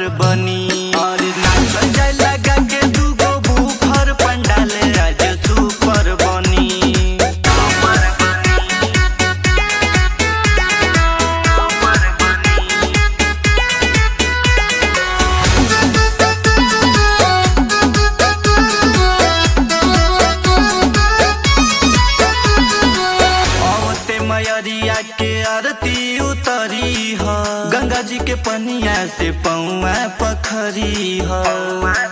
super बनी और नाचल जाए लगा के दूगो बुफर पंडाल आज सुपर बनी औते मयरिया के आरती उतरी ह गंगा जी के पनिया से पौआ पखरी ह